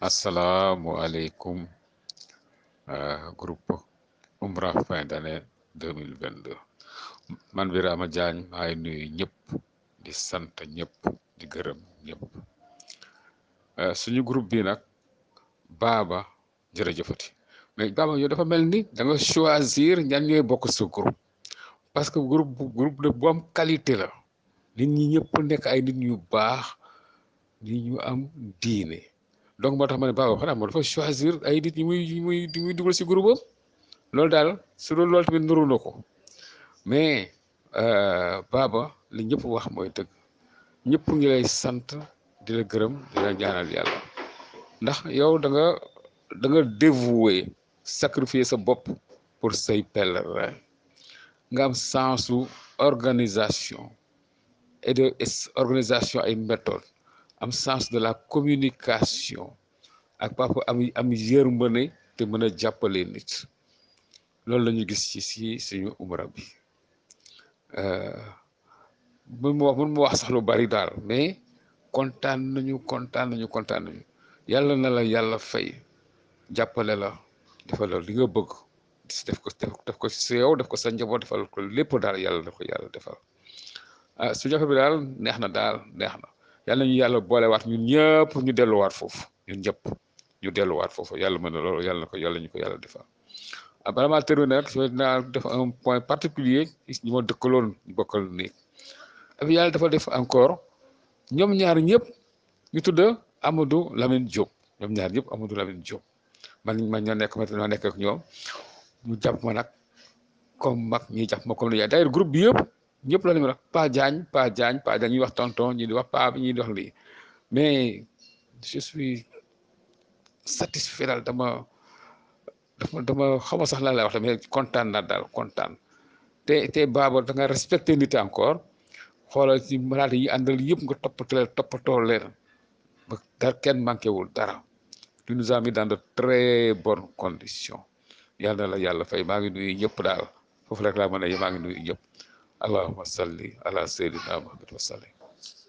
asalaamualeykum groupe Umrah fin d'année deux mille vingt deux man Birama Diagne maay nuyu ñëpp di sant ñëpp di gërëm ñëpp suñu groupe bi nag baaba jërëjëfati mais baaba yow dafa mel ni da nga choisir ñan ñooy bokk sa groupe parce que groupe groupe de bu am qualité la nit ñi ñëpp nekk ay nit ñu baax nit ñu am diine donc moo tax ma ne baaba xanaa moo dafa choisir ay nit ñi muy muy muy dugal si groupe am loolu daal su loolu loolu tamit nuru na ko mais baaba li ñëpp wax mooy dëgg ñëpp ngi lay sant di la gërëm di la ñaanal yàlla ndax yow da nga da nga dévoué sacrifier sa bopp pour say pèlerin nga am sensu organisation et de organisation ay méthode am sens de la communication ak papa am am yërmande te mën a jàppale nit loolu la ñu gis ci si suñu umra bi mun ma wax mun ma wax sax lu bari daal mais kontaan nañu kontaan nañu kontaan nañu yàlla na la yàlla fay jàppale la defal la li nga bëgg def ko def ko si yow def ko sa njaboot defal ko lépp daal yàlla def ko yàlla defal ah su jafe bi daal neex na daal neex na yàlla ñu yàlla boolewaat ñun ñëpp ñu delluwaat foofu ñun ñëpp ñu delluwaat foofu yàlla mën na loolu yàlla na ko yàlla ñu ko yàlla defal ah bala maa terminer rek dinaa def un point particulier ñi ma dëkkaloon ñu bokkal néeg ak yàlla dafa def encore ñoom ñaar ñëpp ñu tudd Amadou Lamine Diop ñoom ñaar ñëpp Amadou Lamine Diop man man ñoo nekk ma ñoo nekk ak ñoom ñu jàpp ma nag comme mag ñi jàpp ma comme ni yaay d'ailleurs groupe bi yëpp ñëpp la ñu wax Pa Diagne Pa Diagne Pa Diagne ñuy wax tonton ñi di wax pa bi ñi di wax lii mais je suis satisfait daal dama dama dama xama sax lan lay wax mais kontaan naa daal kontaan te te baaba da nga respecté nit encore xoolal ci malade yi àndal yëpp nga toppatoo leen toppatoo leen ba dara kenn manqué wul dara tu nous as mis dans de très bonnes conditions yàlla na la yàlla fay maa ngi nuyu ñëpp daal foofu rek laa mën a maa ngi nuyu ñëpp allahumma salli ala sayyidina muhammad wa sallim